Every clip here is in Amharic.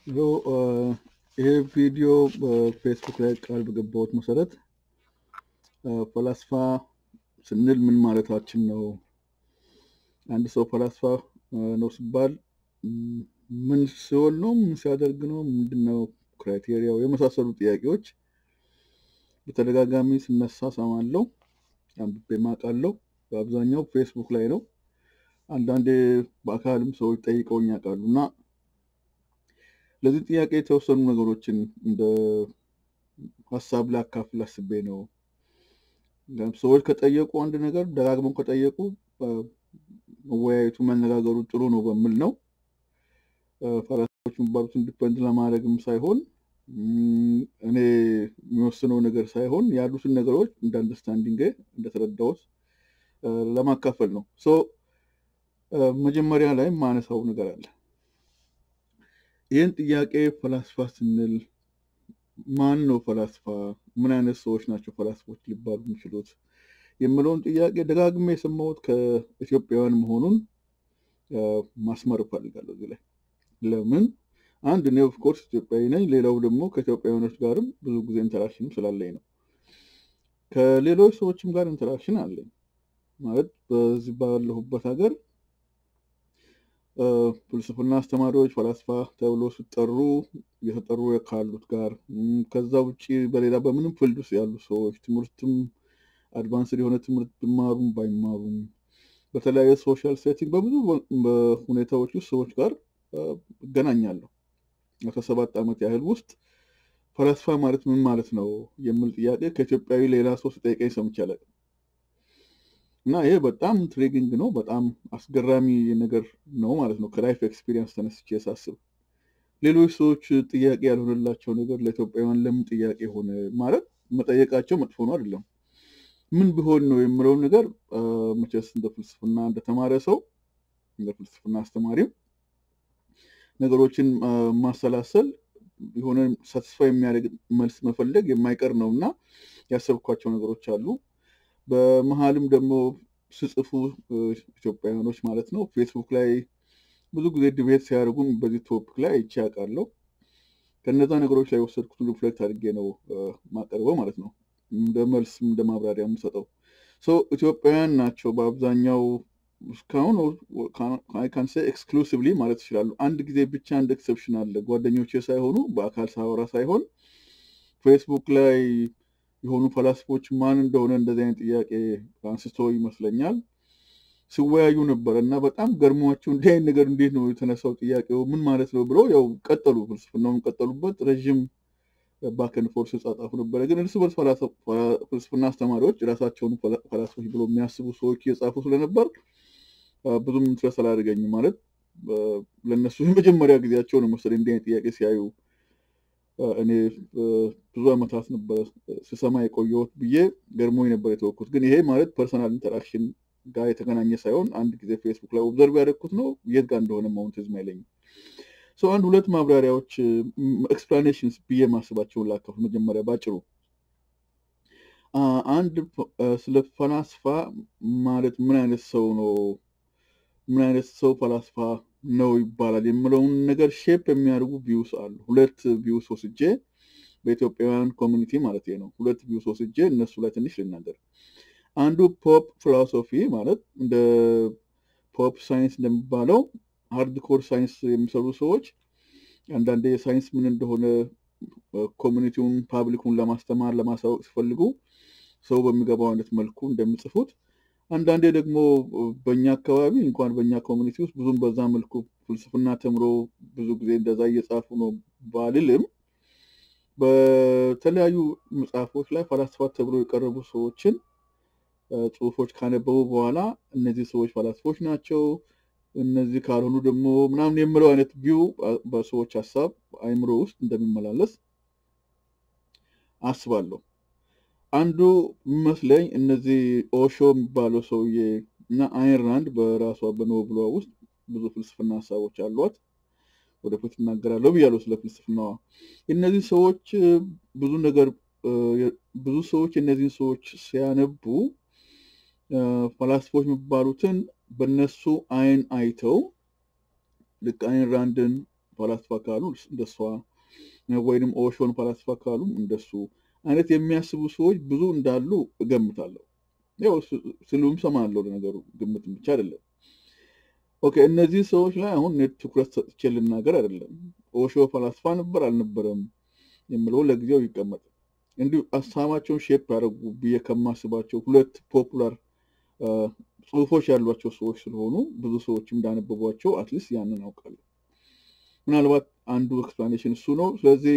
ሎ ይሄ ቪዲዮ በፌስቡክ ላይ ቃል በገባሁት መሰረት ፈላስፋ ስንል ምን ማለታችን ነው? አንድ ሰው ፈላስፋ ነው ሲባል ምን ሲሆን ነው? ምን ሲያደርግ ነው? ምንድነው ክራይቴሪያው? የመሳሰሉ ጥያቄዎች በተደጋጋሚ ስነሳ ሰማለሁ፣ አንብቤም አውቃለሁ። በአብዛኛው ፌስቡክ ላይ ነው። አንዳንዴ በአካልም ሰዎች ጠይቀውኝ ያውቃሉ እና ለዚህ ጥያቄ የተወሰኑ ነገሮችን እንደ ሀሳብ ላካፍል አስቤ ነው። ሰዎች ከጠየቁ አንድ ነገር ደጋግመው ከጠየቁ መወያየቱ መነጋገሩ ጥሩ ነው በሚል ነው። ፈላስፎች የሚባሉትን ዲፐንድ ለማድረግም ሳይሆን እኔ የሚወስነው ነገር ሳይሆን ያሉትን ነገሮች እንደ አንደርስታንዲንግ እንደተረዳሁት ለማካፈል ነው። ሶ መጀመሪያ ላይ ማነሳው ነገር አለ። ይህን ጥያቄ ፈላስፋ ስንል ማን ነው ፈላስፋ? ምን አይነት ሰዎች ናቸው ፈላስፎች ሊባሉ የሚችሉት? የምለውን ጥያቄ ደጋግሜ የሰማሁት ከኢትዮጵያውያን መሆኑን ማስመር እፈልጋለሁ እዚህ ላይ። ለምን አንድ እኔ ኦፍኮርስ ኢትዮጵያዊ ነኝ። ሌላው ደግሞ ከኢትዮጵያውያኖች ጋርም ብዙ ጊዜ ኢንተራክሽን ስላለኝ ነው። ከሌሎች ሰዎችም ጋር ኢንተራክሽን አለኝ ማለት በዚህ ባለሁበት ሀገር ፍልስፍና አስተማሪዎች ፈላስፋ ተብሎ ሲጠሩ እየተጠሩ ካሉት ጋር ከዛ ውጭ በሌላ በምንም ፊልድ ውስጥ ያሉ ሰዎች ትምህርትም አድቫንስድ የሆነ ትምህርት ቢማሩም ባይማሩም በተለያየ ሶሻል ሴቲንግ በብዙ ሁኔታዎች ውስጥ ሰዎች ጋር እገናኛለሁ። ከሰባት ዓመት ያህል ውስጥ ፈላስፋ ማለት ምን ማለት ነው የሚል ጥያቄ ከኢትዮጵያዊ ሌላ ሰው ሲጠይቀኝ ሰምቼ አላውቅም። እና ይሄ በጣም ኢንትሪጊንግ ነው። በጣም አስገራሚ ነገር ነው ማለት ነው። ከላይፍ ኤክስፒሪየንስ ተነስቼ ሳስብ ሌሎች ሰዎች ጥያቄ ያልሆነላቸው ነገር ለኢትዮጵያውያን ለምን ጥያቄ ሆነ ማለት መጠየቃቸው መጥፎ ነው አይደለም። ምን ቢሆን ነው የምለውን ነገር መቼስ እንደ ፍልስፍና እንደተማረ ሰው እንደ ፍልስፍና አስተማሪም ነገሮችን ማሰላሰል የሆነ ሳትስፋ የሚያደርግ መልስ መፈለግ የማይቀር ነው እና ያሰብኳቸው ነገሮች አሉ። በመሀልም ደግሞ ስጽፉ ኢትዮጵያውያኖች ማለት ነው ፌስቡክ ላይ ብዙ ጊዜ ዲቤት ሲያደርጉም በዚህ ቶፒክ ላይ አይቼ አውቃለሁ። ከነዛ ነገሮች ላይ የወሰድኩትን ሪፍሌክት አድርጌ ነው ማቀርበው ማለት ነው። እንደ መልስ እንደ ማብራሪያ የምሰጠው ኢትዮጵያውያን ናቸው በአብዛኛው እስካሁን ካንሴ ኤክስክሉሲቭሊ ማለት ይችላሉ። አንድ ጊዜ ብቻ አንድ ኤክሰፕሽን አለ። ጓደኞቼ ሳይሆኑ በአካል ሳወራ ሳይሆን ፌስቡክ ላይ የሆኑ ፈላስፎች ማን እንደሆነ እንደዚህ አይነት ጥያቄ አንስቶ ይመስለኛል ሲወያዩ ነበረ እና በጣም ገርሟቸው እንዲህ አይነት ነገር እንዴት ነው የተነሳው ጥያቄው ምን ማለት ነው ብለው ያው ቀጠሉ፣ ፍልስፍናውን ቀጠሉበት። ረዥም ባከን ፎርስ ጻጻፉ ነበረ። ግን እርስ በርስ ፍልስፍና አስተማሪዎች ራሳቸውን ፈላስፎች ብሎ የሚያስቡ ሰዎች እየጻፉ ስለነበር ብዙም ኢንትረስት አላደረገኝም። ማለት ለእነሱ የመጀመሪያ ጊዜያቸው ነው መሰለኝ እንዲህ አይነት ጥያቄ ሲያዩ እኔ ብዙ ዓመታት ነበረ ስሰማ የቆየሁት ብዬ ገርሞኝ ነበር የተወኩት። ግን ይሄ ማለት ፐርሰናል ኢንተራክሽን ጋር የተገናኘ ሳይሆን አንድ ጊዜ ፌስቡክ ላይ ኦብዘርቭ ያደረግኩት ነው። የት ጋር እንደሆነ መሆን ትዝም አይለኝም። ሰው አንድ ሁለት ማብራሪያዎች ኤክስፕላኔሽንስ ብዬ ማስባቸውን ላካፍ። መጀመሪያ ባጭሩ አንድ ስለ ፈላስፋ ማለት ምን አይነት ሰው ነው ምን አይነት ሰው ፈላስፋ ነው ይባላል የምለውን ነገር ሼፕ የሚያደርጉ ቪውስ አሉ። ሁለት ቪውስ ወስጄ በኢትዮጵያውያን ኮሚኒቲ ማለት ነው። ሁለት ቪውስ ወስጄ እነሱ ላይ ትንሽ ልናገር። አንዱ ፖፕ ፊሎሶፊ ማለት እንደ ፖፕ ሳይንስ እንደሚባለው ሃርድኮር ሳይንስ የሚሰሩ ሰዎች አንዳንዴ ሳይንስ ምን እንደሆነ ኮሚኒቲውን ፓብሊኩን ለማስተማር ለማሳወቅ ሲፈልጉ ሰው በሚገባው አይነት መልኩ እንደሚጽፉት አንዳንዴ ደግሞ በእኛ አካባቢ እንኳን በእኛ ኮሚኒቲ ውስጥ ብዙም በዛ መልኩ ፍልስፍና ተምሮ ብዙ ጊዜ እንደዛ እየጻፉ ነው ባልልም በተለያዩ መጽሐፎች ላይ ፈላስፋ ተብሎ የቀረቡ ሰዎችን ጽሁፎች ካነበቡ በኋላ እነዚህ ሰዎች ፈላስፎች ናቸው፣ እነዚህ ካልሆኑ ደግሞ ምናምን የምለው አይነት ቪው በሰዎች ሀሳብ አይምሮ ውስጥ እንደሚመላለስ አስባለሁ። አንዱ መስለኝ እነዚህ ኦሾ የሚባለው ሰውዬ እና አይን ራንድ በራሷ በኖብሏ ውስጥ ብዙ ፍልስፍና ሀሳቦች አሏት። ወደፊት እናገራለሁ ብያለሁ ስለ ፍልስፍናዋ። እነዚህ ሰዎች ብዙ ነገር ብዙ ሰዎች እነዚህን ሰዎች ሲያነቡ ፈላስፎች የሚባሉትን በነሱ አይን አይተው ልክ አይን ራንድን ፈላስፋ ካሉ እንደሷ ወይንም ኦሾን ፈላስፋ ካሉም እንደሱ አይነት የሚያስቡ ሰዎች ብዙ እንዳሉ እገምታለሁ። ያው ስሉም ሰማለሁ። ለነገሩ ግምት ብቻ አይደለም። ኦኬ እነዚህ ሰዎች ላይ አሁን ትኩረት ሰጥቼ ልናገር አይደለም። ኦሾ ፈላስፋ ነበር አልነበረም የምለው ለጊዜው ይቀመጥ። እንዲሁ ሀሳባቸውን ሼፕ ያደረጉ ብዬ ከማስባቸው ሁለት ፖፑላር ጽሁፎች ያሏቸው ሰዎች ስለሆኑ ብዙ ሰዎች እንዳነበቧቸው አትሊስት ያንን አውቃለሁ። ምናልባት አንዱ ኤክስፕላኔሽን እሱ ነው። ስለዚህ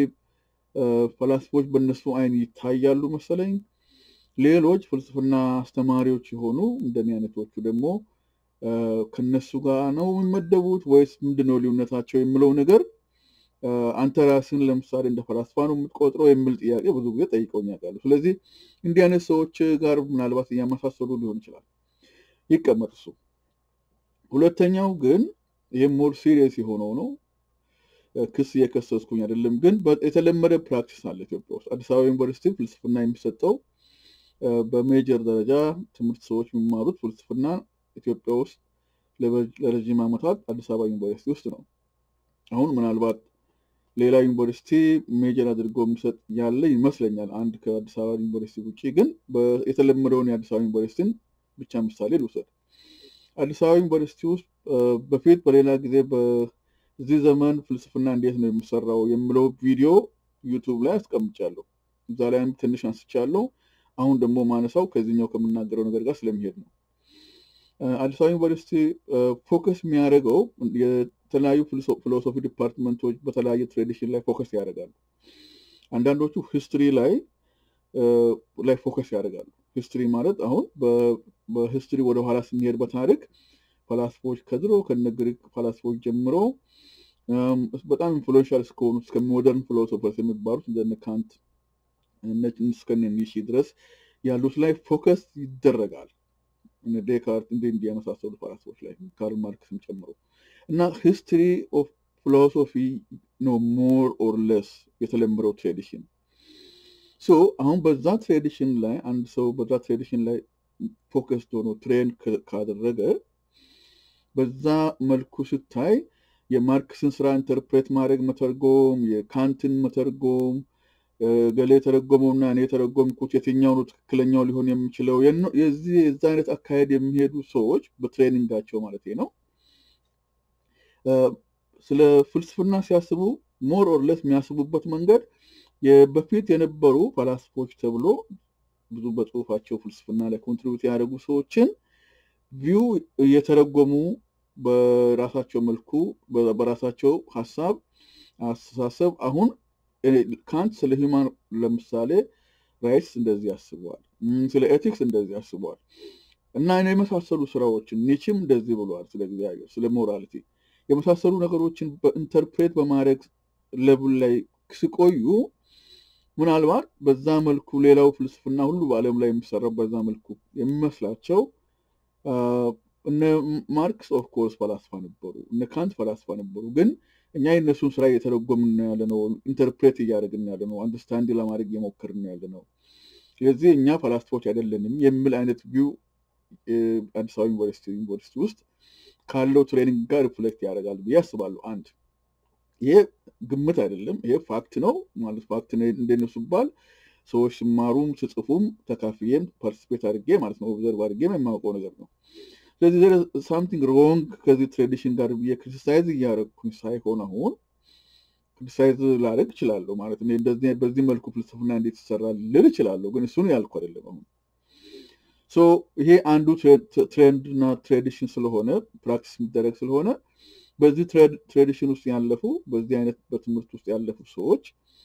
ፈላስፎች በእነሱ አይን ይታያሉ መሰለኝ። ሌሎች ፍልስፍና አስተማሪዎች የሆኑ እንደኔ አይነቶቹ ደግሞ ከነሱ ጋር ነው የሚመደቡት ወይስ ምንድነው ልዩነታቸው የምለው ነገር አንተ ራስን ለምሳሌ እንደ ፈላስፋ ነው የምትቆጥረው የሚል ጥያቄ ብዙ ጊዜ ጠይቀውኝ ያውቃሉ። ስለዚህ እንዲህ አይነት ሰዎች ጋር ምናልባት እያመሳሰሉ ሊሆን ይችላል። ይቀመጥ እሱ። ሁለተኛው ግን ይህም ሞር ሲሪየስ የሆነው ነው። ክስ እየከሰስኩኝ አይደለም፣ ግን የተለመደ ፕራክቲስ አለ ኢትዮጵያ ውስጥ። አዲስ አበባ ዩኒቨርሲቲ ፍልስፍና የሚሰጠው በሜጀር ደረጃ ትምህርት ሰዎች የሚማሩት ፍልስፍና ኢትዮጵያ ውስጥ ለረዥም ዓመታት አዲስ አበባ ዩኒቨርሲቲ ውስጥ ነው። አሁን ምናልባት ሌላ ዩኒቨርሲቲ ሜጀር አድርጎ የሚሰጥ ያለ ይመስለኛል። አንድ ከአዲስ አበባ ዩኒቨርሲቲ ውጭ ግን የተለመደውን የአዲስ አበባ ዩኒቨርሲቲን ብቻ ምሳሌ ልውሰድ። አዲስ አበባ ዩኒቨርሲቲ ውስጥ በፊት በሌላ ጊዜ በዚህ ዘመን ፍልስፍና እንዴት ነው የሚሰራው የምለው ቪዲዮ ዩቱብ ላይ አስቀምጫለሁ። እዛ ላይም ትንሽ አንስቻለሁ። አሁን ደግሞ ማነሳው ከዚህኛው ከምናገረው ነገር ጋር ስለሚሄድ ነው። አዲስ አበባ ዩኒቨርሲቲ ፎከስ የሚያደርገው የተለያዩ ፊሎሶፊ ዲፓርትመንቶች በተለያየ ትሬዲሽን ላይ ፎከስ ያደርጋሉ። አንዳንዶቹ ሂስትሪ ላይ ላይ ፎከስ ያደርጋሉ። ሂስትሪ ማለት አሁን በሂስትሪ ወደኋላ ስንሄድ በታሪክ ፈላስፎች ከድሮ ከነ ግሪክ ፈላስፎች ጀምሮ በጣም ኢንፍሉዌንሻል እስከሆኑ እስከ ሞደርን ፊሎሶፈርስ የሚባሉት እንደነ ካንት እስከነ ኒሺ ድረስ ያሉት ላይ ፎከስ ይደረጋል። ዴካርት እንዲ እንዲ የመሳሰሉ ፈላስፎች ላይ ካርል ማርክስም ጨምሮ እና ሂስትሪ ኦፍ ፊሎሶፊ ነው ሞር ኦር ለስ የተለመደው ትሬዲሽን። ሶ አሁን በዛ ትሬዲሽን ላይ አንድ ሰው በዛ ትሬዲሽን ላይ ፎከስድ ሆኖ ትሬን ካደረገ በዛ መልኩ ስታይ የማርክስን ስራ ኢንተርፕሬት ማድረግ መተርጎም፣ የካንትን መተርጎም ገሌ የተረጎመውና እኔ የተረጎምኩት የትኛው ነው ትክክለኛው ሊሆን የሚችለው የዚህ የዛ አይነት አካሄድ የሚሄዱ ሰዎች በትሬኒንጋቸው ማለት ነው ስለ ፍልስፍና ሲያስቡ ሞር ኦር ለስ የሚያስቡበት መንገድ በፊት የነበሩ ፈላስፎች ተብሎ ብዙ በጽሁፋቸው ፍልስፍና ላይ ኮንትሪቢዩት ያደረጉ ሰዎችን ቪው እየተረጎሙ በራሳቸው መልኩ በራሳቸው ሀሳብ አስተሳሰብ አሁን ካንት ስለ ሂማን ለምሳሌ ራይትስ እንደዚህ ያስበዋል፣ ስለ ኤቲክስ እንደዚህ ያስበዋል እና የመሳሰሉ ስራዎችን ኒችም እንደዚህ ብለዋል፣ ስለ እግዚአብሔር፣ ስለ ሞራሊቲ የመሳሰሉ ነገሮችን በኢንተርፕሬት በማድረግ ለብል ላይ ሲቆዩ ምናልባት በዛ መልኩ ሌላው ፍልስፍና ሁሉ በዓለም ላይ የሚሰራው በዛ መልኩ የሚመስላቸው እነ ማርክስ ኦፍ ኮርስ ፈላስፋ ነበሩ፣ እነ ካንት ፈላስፋ ነበሩ። ግን እኛ የእነሱን ስራ እየተረጎምን ያለ ነው፣ ኢንተርፕሬት እያደረግን ያለ ነው፣ አንደርስታንድ ለማድረግ እየሞከርን ያለ ነው። ስለዚህ እኛ ፈላስፎች አይደለንም የሚል አይነት ቪው አዲስ አበባ ዩኒቨርሲቲ ዩኒቨርሲቲ ውስጥ ካለው ትሬኒንግ ጋር ሪፍሌክት ያደርጋል ብዬ አስባለሁ። አንድ ይሄ ግምት አይደለም፣ ይሄ ፋክት ነው ማለት ፋክት እንደነሱ ባል ሰዎች ሲማሩም ስጽፉም ተካፍዬም ፓርቲስፔት አድርጌ ማለት ነው ኦብዘርቭ አድርጌም የማውቀው ነገር ነው። ስለዚህ ሳምቲንግ ሮንግ ከዚህ ትሬዲሽን ጋር ብዬ ክሪቲሳይዝ እያደረግኩኝ ሳይሆን አሁን ክሪቲሳይዝ ላደርግ እችላለሁ ማለት እንደዚህ በዚህ መልኩ ፍልስፍና እንዴት ይሰራል ልል እችላለሁ፣ ግን እሱን ያልኩ አይደለም አሁን ይሄ አንዱ ትሬንድ እና ትሬዲሽን ስለሆነ ፕራክቲስ የሚደረግ ስለሆነ በዚህ ትሬዲሽን ውስጥ ያለፉ በዚህ አይነት በትምህርት ውስጥ ያለፉ ሰዎች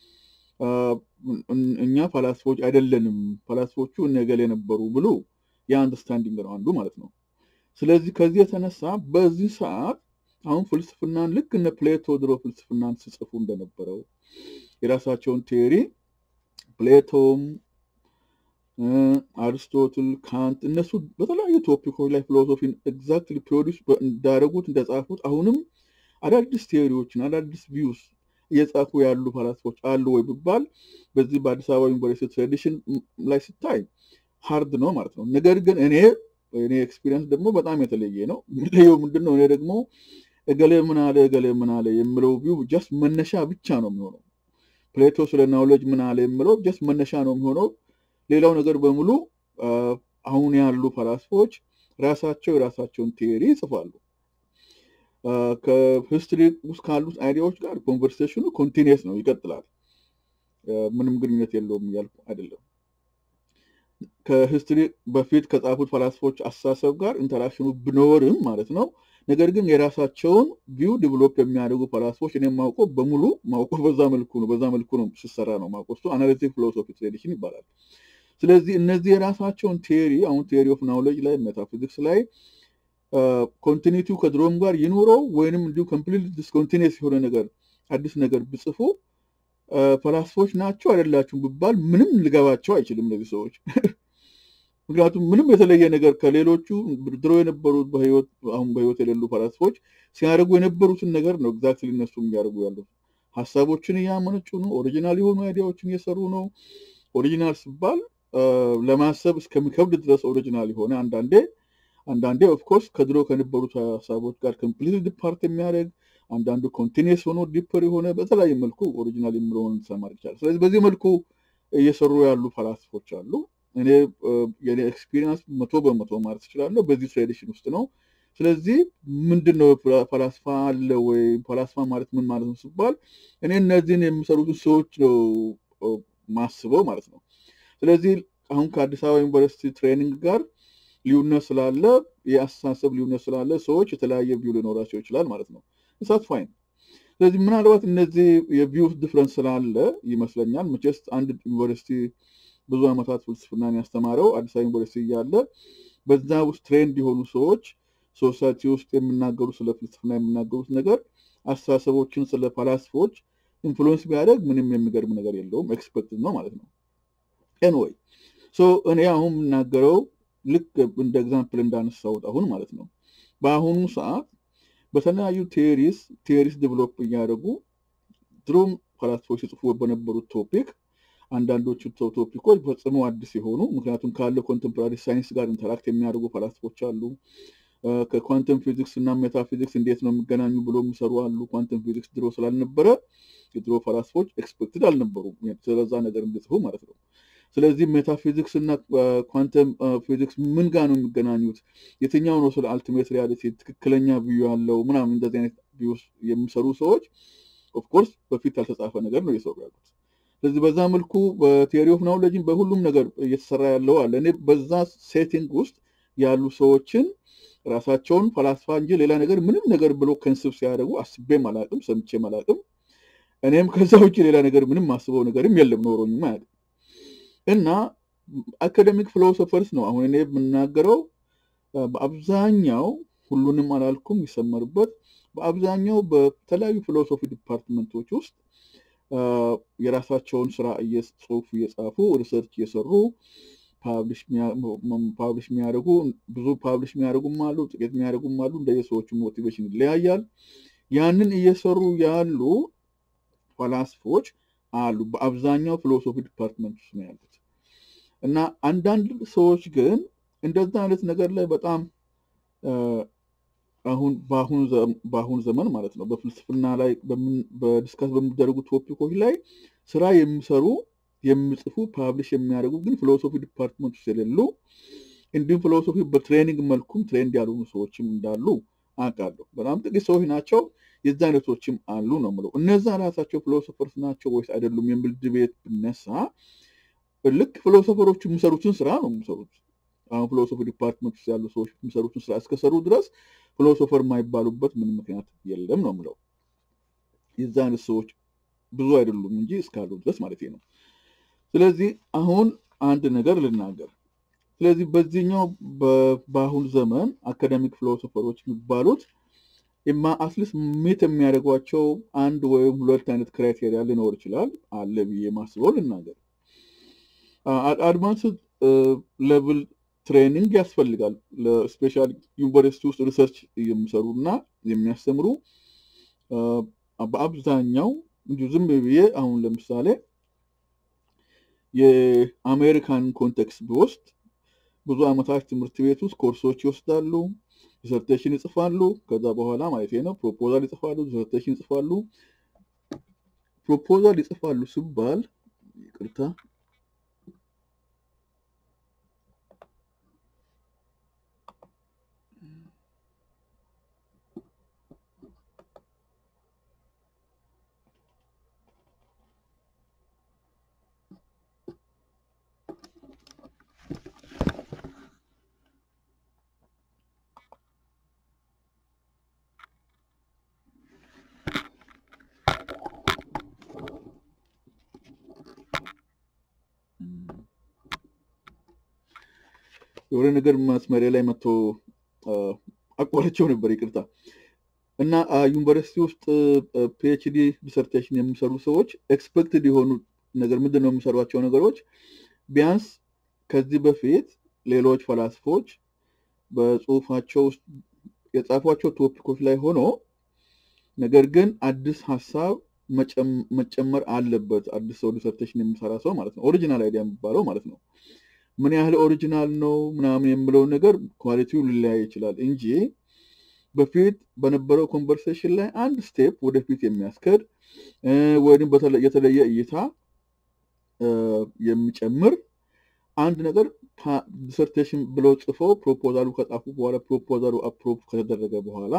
እኛ ፈላስፎች አይደለንም፣ ፈላስፎቹ እነገሌ ነበሩ ብሎ የአንደርስታንዲንግ ነው አንዱ ማለት ነው። ስለዚህ ከዚህ የተነሳ በዚህ ሰዓት አሁን ፍልስፍናን ልክ እነ ፕሌቶ ድሮ ፍልስፍናን ሲጽፉ እንደነበረው የራሳቸውን ቴዎሪ ፕሌቶም አሪስቶትል፣ ካንት እነሱ በተለያዩ ቶፒኮች ላይ ፊሎሶፊን ኤግዛክትሊ ፕሮዲስ እንዳደረጉት እንደጻፉት አሁንም አዳዲስ ቴዎሪዎችን አዳዲስ ቪውስ እየጻፉ ያሉ ፈላስፎች አሉ ወይ ቢባል በዚህ በአዲስ አበባ ዩኒቨርሲቲ ትራዲሽን ላይ ስታይ ሀርድ ነው ማለት ነው። ነገር ግን እኔ እኔ ኤክስፒሪየንስ ደግሞ በጣም የተለየ ነው። የሚለየው ምንድን ነው? እኔ ደግሞ እገሌ ምን አለ እገሌ ምን አለ የምለው ቪው ጀስት መነሻ ብቻ ነው የሚሆነው። ፕሌቶ ስለ ናውሌጅ ምን አለ የምለው ጀስት መነሻ ነው የሚሆነው። ሌላው ነገር በሙሉ አሁን ያሉ ፈላስፎች ራሳቸው የራሳቸውን ቴዎሪ ይጽፋሉ። ከሂስትሪ ውስጥ ካሉት አይዲያዎች ጋር ኮንቨርሴሽኑ ኮንቲኒየስ ነው፣ ይቀጥላል። ምንም ግንኙነት የለውም እያልኩ አይደለም። ከሂስትሪ በፊት ከጻፉት ፈላስፎች አስተሳሰብ ጋር ኢንተራክሽኑ ቢኖርም ማለት ነው። ነገር ግን የራሳቸውን ቪው ዲቨሎፕ የሚያደርጉ ፈላስፎች እኔ ማውቀው በሙሉ ማውቀው በዛ መልኩ ነው በዛ መልኩ ነው ሲሰራ ነው ማውቀው። እሱ አናሊቲክ ፊሎሶፊ ትሬዲሽን ይባላል። ስለዚህ እነዚህ የራሳቸውን ቴሪ አሁን ቴሪ ኦፍ ናውሌጅ ላይ ሜታፊዚክስ ላይ ኮንቲኒቲው ከድሮም ጋር ይኑረው ወይንም እንዲሁ ኮምፕሊት ዲስኮንቲኒየስ የሆነ ነገር አዲስ ነገር ብጽፉ ፈላስፎች ናቸው አይደላችሁም ብባል ምንም ልገባቸው አይችልም እነዚህ ሰዎች። ምክንያቱም ምንም የተለየ ነገር ከሌሎቹ ድሮ የነበሩት በህይወት አሁን በህይወት የሌሉ ፈላስፎች ሲያደርጉ የነበሩትን ነገር ነው ኤግዛክትሊ እነሱ የሚያደርጉ ያሉት። ሀሳቦችን እያመነጩ ነው። ኦሪጂናል የሆኑ አይዲያዎችን እየሰሩ ነው። ኦሪጂናል ሲባል ለማሰብ እስከሚከብድ ድረስ ኦሪጂናል የሆነ አንዳንዴ አንዳንዴ ኦፍኮርስ ከድሮ ከነበሩት ሀሳቦች ጋር ኮምፕሊት ዲፓርት የሚያደርግ አንዳንዱ ኮንቲኒየስ ሆኖ ዲፐር የሆነ በተለያየ መልኩ ኦሪጂናል የሚለውን ሰማር ይቻላል። ስለዚህ በዚህ መልኩ እየሰሩ ያሉ ፈላስፎች አሉ። እኔ የኔ ኤክስፒሪንስ መቶ በመቶ ማለት እችላለሁ በዚህ ትሬዲሽን ውስጥ ነው። ስለዚህ ምንድን ነው ፈላስፋ አለ ወይ ፈላስፋ ማለት ምን ማለት ነው ሲባል እኔ እነዚህን የሚሰሩትን ሰዎች ነው ማስበው ማለት ነው። ስለዚህ አሁን ከአዲስ አበባ ዩኒቨርሲቲ ትሬኒንግ ጋር ልዩነት ስላለ የአስተሳሰብ ልዩነት ስላለ ሰዎች የተለያየ ቪው ሊኖራቸው ይችላል ማለት ነው። እሳት ፋይን። ስለዚህ ምናልባት እነዚህ የቪው ዲፍረንስ ስላለ ይመስለኛል መቼስ አንድ ዩኒቨርሲቲ ብዙ ዓመታት ፍልስፍናን ያስተማረው አዲስ አበባ ዩኒቨርሲቲ እያለ በዛ ውስጥ ትሬንድ የሆኑ ሰዎች ሶሳይቲ ውስጥ የሚናገሩ ስለ ፍልስፍና የሚናገሩት ነገር አስተሳሰቦችን ስለ ፈላስፎች ኢንፍሉዌንስ ቢያደርግ ምንም የሚገርም ነገር የለውም። ኤክስፐክት ነው ማለት ነው። ኤንወይ ሶ እኔ አሁን የምናገረው ልክ እንደ ኤግዛምፕል እንዳነሳሁት አሁን ማለት ነው በአሁኑ ሰዓት በተለያዩ ቴሪስ ቴሪስ ዴቨሎፕ እያደረጉ ድሮም ፈላስፎች ሲጽፉ በነበሩት ቶፒክ አንዳንዶቹ ቶፒኮች ፈጽሞ አዲስ የሆኑ ምክንያቱም ካለው ኮንቴምፖራሪ ሳይንስ ጋር ኢንተራክት የሚያደርጉ ፈላስፎች አሉ። ከኳንተም ፊዚክስ እና ሜታፊዚክስ እንዴት ነው የሚገናኙ ብሎ የሚሰሩ አሉ። ኳንተም ፊዚክስ ድሮ ስላልነበረ የድሮ ፈላስፎች ኤክስፔክትድ አልነበሩም ስለዛ ነገር እንዲጽፉ ማለት ነው። ስለዚህ ሜታፊዚክስ እና ኳንተም ፊዚክስ ምን ጋር ነው የሚገናኙት? የትኛው ነው ስለ አልቲሜት ሪያሊቲ ትክክለኛ ብዩ ያለው ምናምን እንደዚህ አይነት ቪውስ የሚሰሩ ሰዎች ኦፍኮርስ በፊት ያልተጻፈ ነገር ነው እየሰሩ ያሉት። ስለዚህ በዛ መልኩ በቴሪ ኦፍ ናውሌጅን በሁሉም ነገር እየተሰራ ያለው አለ። እኔ በዛ ሴቲንግ ውስጥ ያሉ ሰዎችን ራሳቸውን ፈላስፋ እንጂ ሌላ ነገር ምንም ነገር ብሎ ከንስብ ሲያደርጉ አስቤም አላቅም፣ ሰምቼም አላቅም። እኔም ከዛ ውጭ ሌላ ነገር ምንም ማስበው ነገርም የለም ኖሮኝም አያውቅም። እና አካደሚክ ፊሎሶፈርስ ነው አሁን እኔ የምናገረው በአብዛኛው ሁሉንም አላልኩም ይሰመርበት በአብዛኛው በተለያዩ ፊሎሶፊ ዲፓርትመንቶች ውስጥ የራሳቸውን ስራ ጽሁፍ እየጻፉ ሪሰርች እየሰሩ ፓብሊሽ የሚያደርጉ ብዙ ፓብሊሽ የሚያደርጉም አሉ፣ ጥቂት የሚያደርጉም አሉ። እንደየሰዎቹ ሞቲቬሽን ይለያያል። ያንን እየሰሩ ያሉ ፈላስፎች አሉ። በአብዛኛው ፊሎሶፊ ዲፓርትመንት ውስጥ ነው ያሉት እና አንዳንድ ሰዎች ግን እንደዛ አይነት ነገር ላይ በጣም አሁን በአሁኑ ዘመን ማለት ነው በፍልስፍና ላይ በዲስካስ በሚደረጉ ቶፒኮች ላይ ስራ የሚሰሩ የሚጽፉ ፓብሊሽ የሚያደርጉ ግን ፊሎሶፊ ዲፓርትመንት ውስጥ የሌሉ እንዲሁም ፊሎሶፊ በትሬኒንግ መልኩም ትሬንድ ያልሆኑ ሰዎችም እንዳሉ አውቃለሁ። በጣም ጥቂት ሰዎች ናቸው። የዛ አይነቶችም አሉ ነው የምለው። እነዛ ራሳቸው ፊሎሶፈርስ ናቸው ወይስ አይደሉም የሚል ድቤት ብነሳ ልክ ፊሎሶፈሮቹ የሚሰሩትን ስራ ነው የሚሰሩት። አሁን ፊሎሶፊ ዲፓርትመንት ውስጥ ያሉ ሰዎች የሚሰሩትን ስራ እስከሰሩ ድረስ ፊሎሶፈር የማይባሉበት ምንም ምክንያት የለም ነው የምለው። የዛ አይነት ሰዎች ብዙ አይደሉም እንጂ እስካሉ ድረስ ማለት ነው። ስለዚህ አሁን አንድ ነገር ልናገር። ስለዚህ በዚህኛው በአሁኑ ዘመን አካደሚክ ፊሎሶፈሮች የሚባሉት ማ አትሊስት ሜት የሚያደርጓቸው አንድ ወይም ሁለት አይነት ክራይቴሪያ ሊኖር ይችላል አለ ብዬ ማስበው ልናገር። አድቫንስድ ሌቭል ትሬኒንግ ያስፈልጋል። ለስፔሻል ዩኒቨርሲቲ ውስጥ ሪሰርች የሚሰሩ እና የሚያስተምሩ በአብዛኛው እንዲሁ ዝም ብዬ አሁን ለምሳሌ የአሜሪካን ኮንቴክስት ቢወስድ ብዙ ዓመታት ትምህርት ቤት ውስጥ ኮርሶች ይወስዳሉ። ዲሰርቴሽን ይጽፋሉ። ከዛ በኋላ ማለት ነው ፕሮፖዛል ይጽፋሉ፣ ዲሰርቴሽን ይጽፋሉ። ፕሮፖዛል ይጽፋሉ ሲባል ይቅርታ የሆነ ነገር መስመሪያ ላይ መጥቶ አቋረቸው ነበር፣ ይቅርታ። እና ዩኒቨርሲቲ ውስጥ ፒኤችዲ ዲሰርቴሽን የሚሰሩ ሰዎች ኤክስፔክትድ የሆኑ ነገር ምንድን ነው የሚሰሯቸው ነገሮች ቢያንስ ከዚህ በፊት ሌሎች ፈላስፎች በጽሁፋቸው ውስጥ የጻፏቸው ቶፒኮች ላይ ሆኖ ነገር ግን አዲስ ሀሳብ መጨመር አለበት። አዲስ ሰው ዲሰርቴሽን የሚሰራ ሰው ማለት ነው። ኦሪጂናል አይዲያ የሚባለው ማለት ነው። ምን ያህል ኦሪጂናል ነው ምናምን የምለው ነገር ኳሊቲው ሊለያይ ይችላል እንጂ በፊት በነበረው ኮንቨርሴሽን ላይ አንድ ስቴፕ ወደፊት የሚያስከድ ወይም የተለየ እይታ የሚጨምር አንድ ነገር ዲሰርቴሽን ብለው ጽፈው ፕሮፖዛሉ ከጻፉ በኋላ ፕሮፖዛሉ አፕሮቭ ከተደረገ በኋላ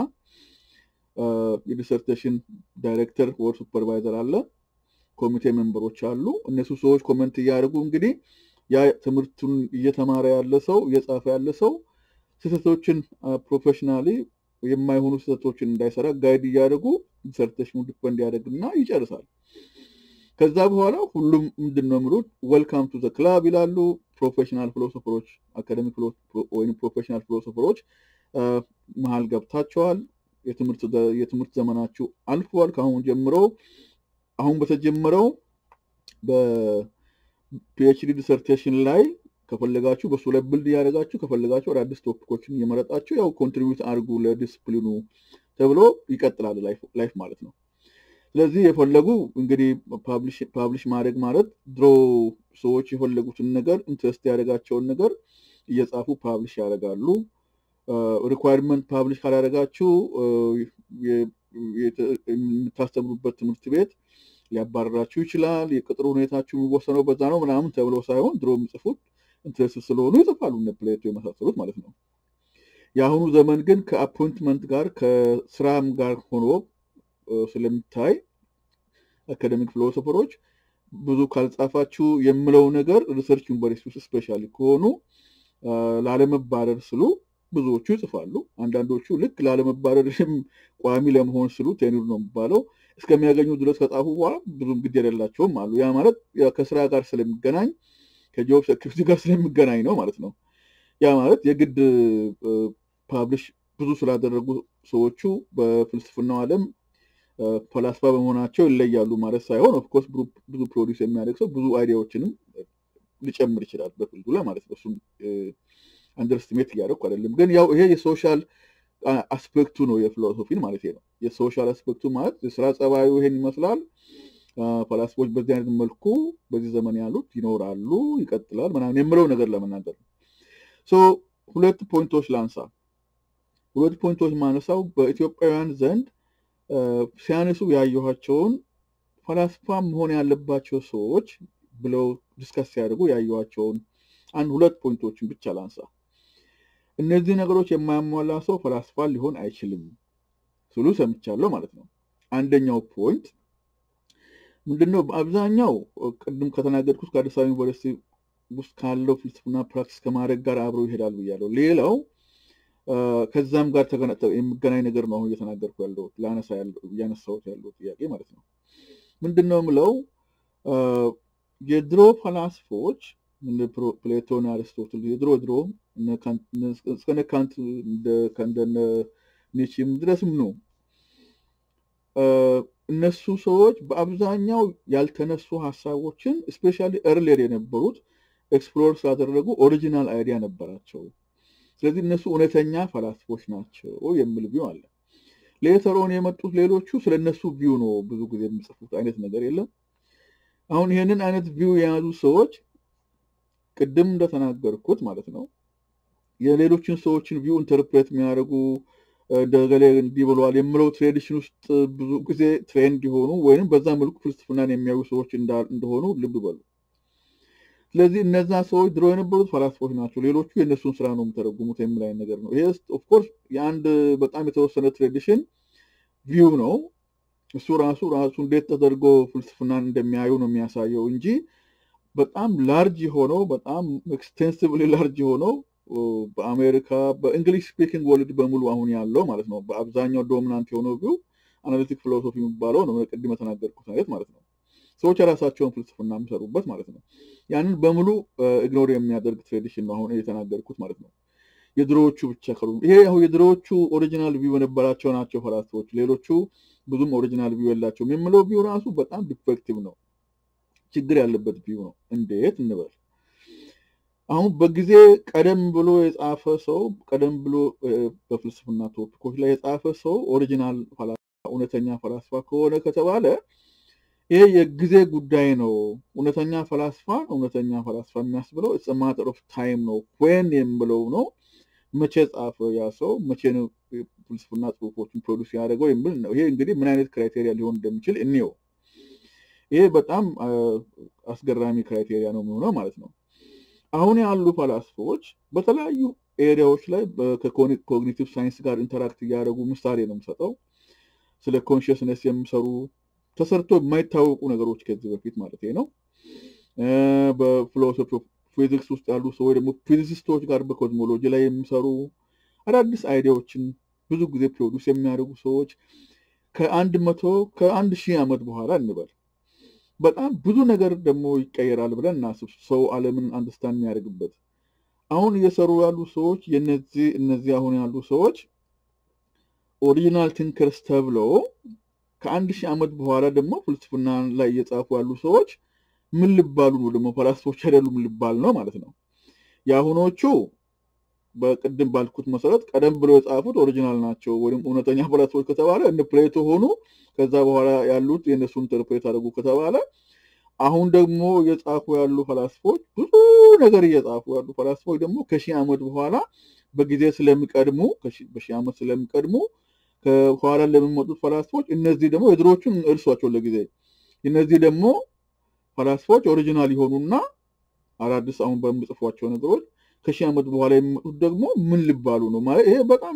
የዲሰርቴሽን ዳይሬክተር ወር ሱፐርቫይዘር አለ፣ ኮሚቴ ሜምበሮች አሉ። እነሱ ሰዎች ኮመንት እያደረጉ እንግዲህ ያ ትምህርቱን እየተማረ ያለ ሰው እየጻፈ ያለ ሰው ስህተቶችን ፕሮፌሽናሊ የማይሆኑ ስህተቶችን እንዳይሰራ ጋይድ እያደረጉ ዲሰርቴሽኑ ዲፐንድ ያደርግና ይጨርሳል። ከዛ በኋላ ሁሉም ምንድን ነው የሚሉት ወልካም ቱ ዘ ክላብ ይላሉ። ፕሮፌሽናል ፊሎሶፈሮች አካደሚክ ወይም ፕሮፌሽናል ፊሎሶፈሮች መሀል ገብታቸዋል። የትምህርት ዘመናችሁ አልፏል። ከአሁን ጀምሮ አሁን በተጀመረው በፒኤችዲ ዲሰርቴሽን ላይ ከፈለጋችሁ በሱ ላይ ብልድ እያደረጋችሁ ከፈለጋችሁ አዳዲስ ቶፒኮችን እየመረጣችሁ ያው ኮንትሪቢዩት አድርጉ ለዲስፕሊኑ ተብሎ ይቀጥላል ላይፍ ማለት ነው። ስለዚህ የፈለጉ እንግዲህ ፓብሊሽ ማድረግ ማለት ድሮ ሰዎች የፈለጉትን ነገር ኢንትረስት ያደረጋቸውን ነገር እየጻፉ ፓብሊሽ ያደርጋሉ። ሪኳይርመንት ፓብሊሽ ካላደረጋችሁ የምታስተምሩበት ትምህርት ቤት ሊያባረራችሁ ይችላል። የቅጥር ሁኔታችሁ የሚወሰነው በዛ ነው ምናምን ተብሎ ሳይሆን ድሮ የሚጽፉት ኢንትረስት ስለሆኑ ይጽፋሉ፣ እነ ፕሌቶ የመሳሰሉት ማለት ነው። የአሁኑ ዘመን ግን ከአፖይንትመንት ጋር ከስራም ጋር ሆኖ ስለሚታይ አካደሚክ ፊሎሶፈሮች ብዙ ካልጻፋችሁ የምለው ነገር ሪሰርች ዩኒቨርሲቲ ውስጥ ስፔሻሊ ከሆኑ ላለመባረር ስሉ ብዙዎቹ ይጽፋሉ። አንዳንዶቹ ልክ ላለመባረር ቋሚ ለመሆን ስሉ ቴኑር ነው የሚባለው እስከሚያገኙ ድረስ ከጻፉ በኋላ ብዙም ግድ የሌላቸውም አሉ። ያ ማለት ከስራ ጋር ስለሚገናኝ ከጆብ ሴኩሪቲ ጋር ስለሚገናኝ ነው ማለት ነው። ያ ማለት የግድ ፓብሊሽ ብዙ ስላደረጉ ሰዎቹ በፍልስፍናው ዓለም ፈላስፋ በመሆናቸው ይለያሉ ማለት ሳይሆን ኦፍኮርስ ብዙ ፕሮዲስ የሚያደርግ ሰው ብዙ አይዲያዎችንም ሊጨምር ይችላል በፊልዱ ላይ ማለት ነው። እሱም አንደርስትሜት እያደረኩ አይደለም፣ ግን ያው ይሄ የሶሻል አስፔክቱ ነው የፊሎሶፊን ማለት ነው። የሶሻል አስፔክቱ ማለት የስራ ጸባዩ ይሄን ይመስላል። ፈላስፎች በዚህ አይነት መልኩ በዚህ ዘመን ያሉት ይኖራሉ፣ ይቀጥላል ምናምን የምለው ነገር ለመናገር ነው። ሁለት ፖይንቶች ላንሳ። ሁለት ፖይንቶች ማነሳው በኢትዮጵያውያን ዘንድ ሲያነሱ ያየኋቸውን ፈላስፋ መሆን ያለባቸው ሰዎች ብለው ዲስከስ ሲያደርጉ ያየኋቸውን አንድ ሁለት ፖይንቶችን ብቻ ላንሳ። እነዚህ ነገሮች የማያሟላ ሰው ፈላስፋ ሊሆን አይችልም ስሉ ሰምቻለሁ ማለት ነው። አንደኛው ፖይንት ምንድነው? በአብዛኛው ቅድም ከተናገርኩት ከአዲስ አበባ ዩኒቨርሲቲ ውስጥ ካለው ፍልስፍና ፕራክቲስ ከማድረግ ጋር አብረው ይሄዳል ብያለሁ። ሌላው ከዛም ጋር የሚገናኝ ነገር ነው አሁን እየተናገርኩ ያለው ላነሳ እያነሳሁት ያለው ጥያቄ ማለት ነው። ምንድን ነው የምለው የድሮ ፈላስፎች ፕሌቶን፣ አርስቶትል የድሮ ድሮ እስከነ ካንት እንደነ ኒችም ድረስም ነው እነሱ ሰዎች በአብዛኛው ያልተነሱ ሀሳቦችን ስፔሻሊ እርሌር የነበሩት ኤክስፕሎር ስላደረጉ ኦሪጂናል አይዲያ ነበራቸው። ስለዚህ እነሱ እውነተኛ ፈላስፎች ናቸው የሚል ቪው አለ። ሌተሮን የመጡት ሌሎቹ ስለ እነሱ ቪው ነው ብዙ ጊዜ የሚጽፉት አይነት ነገር የለም። አሁን ይህንን አይነት ቪው የያዙ ሰዎች ቅድም እንደተናገርኩት ማለት ነው የሌሎችን ሰዎችን ቪው ኢንተርፕሬት የሚያደርጉ እንደገሌ እንዲህ ብለዋል የምለው ትሬዲሽን ውስጥ ብዙ ጊዜ ትሬንድ የሆኑ ወይም በዛ መልኩ ፍልስፍናን የሚያዩ ሰዎች እንደሆኑ ልብ በሉ። ስለዚህ እነዛ ሰዎች ድሮ የነበሩት ፈላስፎች ናቸው፣ ሌሎቹ የእነሱን ስራ ነው የሚተረጉሙት የሚል አይነት ነገር ነው። ይሄ ኦፍኮርስ የአንድ በጣም የተወሰነ ትሬዲሽን ቪው ነው። እሱ ራሱ ራሱ እንዴት ተደርጎ ፍልስፍናን እንደሚያዩ ነው የሚያሳየው እንጂ በጣም ላርጅ የሆነው በጣም ኤክስቴንሲቭሊ ላርጅ የሆነው በአሜሪካ በእንግሊሽ ስፒኪንግ ወርልድ በሙሉ አሁን ያለው ማለት ነው በአብዛኛው ዶሚናንት የሆነው ቪው አናሊቲክ ፊሎሶፊ የሚባለው ነው። ቅድም የተናገርኩት አይነት ማለት ነው። ሰዎች የራሳቸውን ፍልስፍና የሚሰሩበት ማለት ነው። ያንን በሙሉ ኢግኖር የሚያደርግ ትሬዲሽን ነው አሁን የተናገርኩት ማለት ነው። የድሮዎቹ ብቻ ከሩ ይሄ አሁን የድሮዎቹ ኦሪጂናል ቪው የነበራቸው ናቸው ፈላስፎች፣ ሌሎቹ ብዙም ኦሪጂናል ቪው የላቸውም የምለው ቪው ራሱ በጣም ዲፌክቲቭ ነው፣ ችግር ያለበት ቪው ነው። እንዴት እንበል አሁን በጊዜ ቀደም ብሎ የጻፈ ሰው ቀደም ብሎ በፍልስፍና ቶፒኮች ላይ የጻፈ ሰው ኦሪጂናል እውነተኛ ፈላስፋ ከሆነ ከተባለ ይሄ የጊዜ ጉዳይ ነው። እውነተኛ ፈላስፋ እውነተኛ ፈላስፋ የሚያስብለው ኢትስ ማተር ኦፍ ታይም ነው። ወን የምለው ነው መቼ ጻፈ ያ ሰው መቼ ነው ፍልስፍና ጽሁፎችን ፕሮዲስ ያደረገው የሚል ነው። ይሄ እንግዲህ ምን አይነት ክራይቴሪያ ሊሆን እንደሚችል እንየው። ይሄ በጣም አስገራሚ ክራይቴሪያ ነው የሚሆነው ማለት ነው። አሁን ያሉ ፈላስፎች በተለያዩ ኤሪያዎች ላይ ከኮግኒቲቭ ሳይንስ ጋር ኢንተራክት እያደረጉ ምሳሌ ነው የምሰጠው። ስለ ኮንሽስነስ የሚሰሩ ተሰርቶ የማይታወቁ ነገሮች ከዚህ በፊት ማለት ነው። በፊሎሶፊ ፊዚክስ ውስጥ ያሉ ሰዎች ደግሞ ፊዚሲስቶች ጋር በኮዝሞሎጂ ላይ የሚሰሩ አዳዲስ አይዲያዎችን ብዙ ጊዜ ፕሮዲስ የሚያደርጉ ሰዎች ከአንድ መቶ ከአንድ ሺህ ዓመት በኋላ እንበል በጣም ብዙ ነገር ደግሞ ይቀየራል ብለን እናስብ። ሰው ዓለምን አንደርስታንድ የሚያደርግበት አሁን እየሰሩ ያሉ ሰዎች የነዚህ እነዚህ አሁን ያሉ ሰዎች ኦሪጂናል ቲንከርስ ተብለው ከአንድ ሺህ ዓመት በኋላ ደግሞ ፍልስፍና ላይ እየጻፉ ያሉ ሰዎች ምን ልባሉ ነው? ደግሞ ፈላስፎች አይደሉም ልባል ነው ማለት ነው። የአሁኖቹ በቅድም ባልኩት መሰረት ቀደም ብሎ የጻፉት ኦሪጂናል ናቸው ወይም እውነተኛ ፈላስፎች ከተባለ እነ ፕሌቶ ሆኑ። ከዛ በኋላ ያሉት የእነሱ ኢንተርፕሬት አድርጉ ከተባለ አሁን ደግሞ እየጻፉ ያሉ ፈላስፎች ብዙ ነገር እየጻፉ ያሉ ፈላስፎች ደግሞ ከሺህ ዓመት በኋላ በጊዜ ስለሚቀድሙ በሺህ ዓመት ስለሚቀድሙ ከኋላ ለሚመጡት ፈላስፎች እነዚህ ደግሞ የድሮዎቹን እርሷቸው ለጊዜ እነዚህ ደግሞ ፈላስፎች ኦሪጂናል የሆኑና አዳዲስ አሁን በሚጽፏቸው ነገሮች ከሺህ ዓመት በኋላ የሚመጡት ደግሞ ምን ሊባሉ ነው ማለት ይሄ በጣም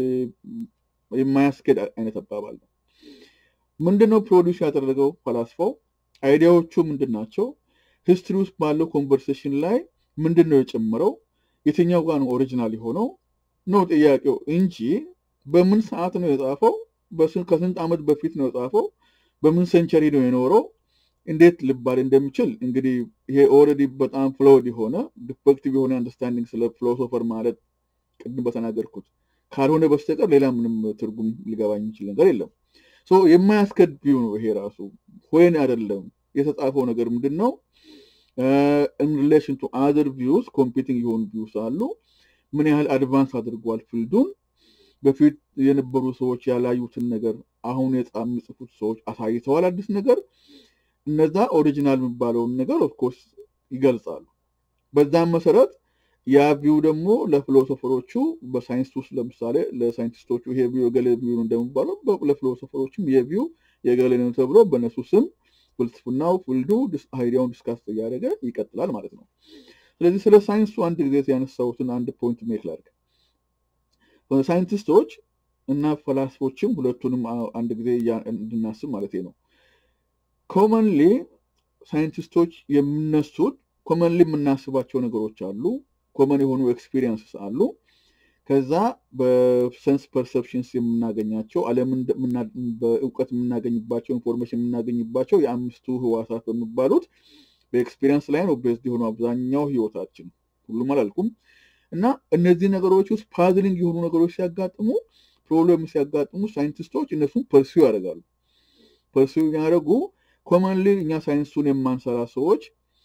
የማያስኬድ አይነት አባባል ነው። ምንድነው ፕሮዲውስ ያደረገው ፈላስፋው? አይዲያዎቹ ምንድን ናቸው? ሂስትሪ ውስጥ ባለው ኮንቨርሴሽን ላይ ምንድን ነው የጨመረው? የትኛው ጋር ነው ኦሪጂናል የሆነው ነው ጥያቄው እንጂ በምን ሰዓት ነው የጻፈው? ከስንት ዓመት በፊት ነው የጻፈው? በምን ሴንቸሪ ነው የኖረው? እንዴት ልባል እንደሚችል እንግዲህ ይሄ ኦልሬዲ በጣም ፍሎድ የሆነ ዲፌክቲቭ የሆነ አንደርስታንዲንግ ስለ ፊሎሶፈር ማለት ቅድም በተናገርኩት ካልሆነ በስተቀር ሌላ ምንም ትርጉም ሊገባኝ የሚችል ነገር የለም። የማያስከድ ቪው ነው ይሄ ራሱ ወይን አይደለም። የተጻፈው ነገር ምንድን ነው? ኢን ሪሌሽን ቱ አዘር ቪውስ ኮምፒቲንግ የሆኑ ቪውስ አሉ። ምን ያህል አድቫንስ አድርጓል ፊልዱን በፊት የነበሩ ሰዎች ያላዩትን ነገር አሁን የሚጽፉት ሰዎች አሳይተዋል አዲስ ነገር እነዛ ኦሪጂናል የሚባለውን ነገር ኦፍኮርስ ይገልጻሉ። በዛም መሰረት ያ ቪው ደግሞ ለፊሎሶፈሮቹ በሳይንስ ውስጥ ለምሳሌ ለሳይንቲስቶቹ ይሄ ቪው የገሌ ቪው እንደሚባለው ለፊሎሶፈሮችም ይሄ ቪው የገሌ ነው ተብሎ በእነሱ ስም ፍልስፍናው ፍልዱ አይዲያውን ዲስካስ እያደረገ ይቀጥላል ማለት ነው። ስለዚህ ስለ ሳይንሱ አንድ ጊዜ ያነሳሁትን አንድ ፖይንት ሜክ ላድርግ። ሳይንቲስቶች እና ፈላስፎችም ሁለቱንም አንድ ጊዜ እንድናስብ ማለት ነው። ኮመንሊ ሳይንቲስቶች የሚነሱት ኮመንሊ የምናስባቸው ነገሮች አሉ። ኮመን የሆኑ ኤክስፒሪየንስስ አሉ። ከዛ በሰንስ ፐርሰፕሽንስ የምናገኛቸው ዓለምን በእውቀት የምናገኝባቸው ኢንፎርሜሽን የምናገኝባቸው የአምስቱ ህዋሳት በሚባሉት በኤክስፒሪየንስ ላይ ነው ቤዝድ የሆኑ አብዛኛው ህይወታችን ሁሉም አላልኩም። እና እነዚህ ነገሮች ውስጥ ፓዝሊንግ የሆኑ ነገሮች ሲያጋጥሙ ፕሮብለም ሲያጋጥሙ ሳይንቲስቶች እነሱን ፐርሲው ያደርጋሉ። ፐርሲው ያደረጉ ኮመንሊ እኛ ሳይንሱን የማንሰራ ሰዎች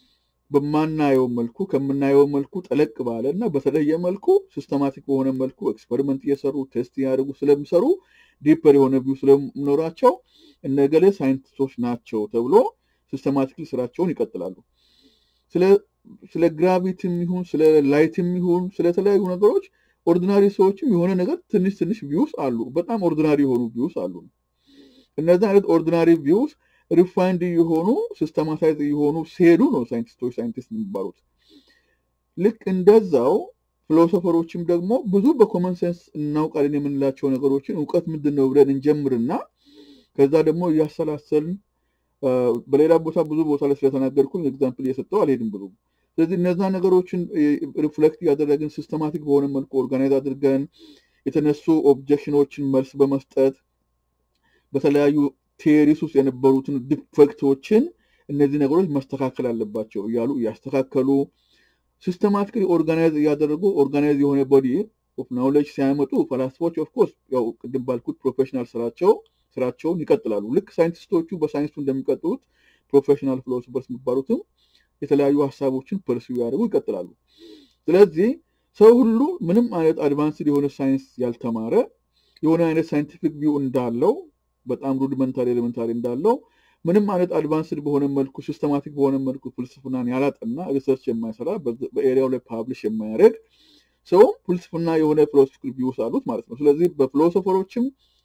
በማናየው መልኩ ከምናየው መልኩ ጠለቅ ባለ እና በተለየ መልኩ ሲስተማቲክ በሆነ መልኩ ኤክስፐሪመንት እየሰሩ ቴስት እያደረጉ ስለሚሰሩ ዲፐር የሆነ ቪው ስለሚኖራቸው እነገሌ ሳይንቲስቶች ናቸው ተብሎ ሲስተማቲክሊ ስራቸውን ይቀጥላሉ። ስለ ስለ ግራቪቲም ይሁን ስለ ላይትም ይሁን ስለተለያዩ ነገሮች ኦርዲናሪ ሰዎችም የሆነ ነገር ትንሽ ትንሽ ቪውስ አሉ። በጣም ኦርዲናሪ የሆኑ ቪውስ አሉ። እነዚህ አይነት ኦርዲናሪ ቪውስ ሪፋይንድ የሆኑ ሲስተማታይዝ የሆኑ ሲሄዱ ነው ሳይንቲስቶች ሳይንቲስት የሚባሉት። ልክ እንደዛው ፊሎሶፈሮችም ደግሞ ብዙ በኮመን ሴንስ እናውቃለን የምንላቸው ነገሮችን እውቀት ምንድን ነው ብለን እንጀምርና ከዛ ደግሞ እያሰላሰልን በሌላ ቦታ ብዙ ቦታ ላይ ስለተናገርኩኝ ኤግዛምፕል እየሰጠው አልሄድም ብዙ። ስለዚህ እነዛ ነገሮችን ሪፍሌክት እያደረግን ሲስተማቲክ በሆነ መልኩ ኦርጋናይዝ አድርገን የተነሱ ኦብጀክሽኖችን መልስ በመስጠት በተለያዩ ቴሪስ ውስጥ የነበሩትን ዲፌክቶችን እነዚህ ነገሮች መስተካከል አለባቸው እያሉ እያስተካከሉ ሲስተማቲክሊ ኦርጋናይዝ እያደረጉ ኦርጋናይዝ የሆነ ቦዲ ኦፍ ናውሌጅ ሲያመጡ ፈላስፎች ኦፍኮርስ ያው ቅድም ባልኩት ፕሮፌሽናል ስራቸው ስራቸውን ይቀጥላሉ። ልክ ሳይንቲስቶቹ በሳይንሱ እንደሚቀጥሉት ፕሮፌሽናል ፊሎሶፈርስ የሚባሉትም የተለያዩ ሀሳቦችን ፐርሲው ያደርጉ ይቀጥላሉ። ስለዚህ ሰው ሁሉ ምንም አይነት አድቫንስድ የሆነ ሳይንስ ያልተማረ የሆነ አይነት ሳይንቲፊክ ቪው እንዳለው በጣም ሩዲመንታሪ ኤሌመንታሪ እንዳለው ምንም አይነት አድቫንስድ በሆነ መልኩ ሲስተማቲክ በሆነ መልኩ ፍልስፍናን ያላጠና ሪሰርች የማይሰራ በኤሪያው ላይ ፓብሊሽ የማያደርግ ሰውም ፍልስፍና የሆነ ፊሎሶፊክ ቪውስ አሉት ማለት ነው። ስለዚህ በፊሎሶፈሮችም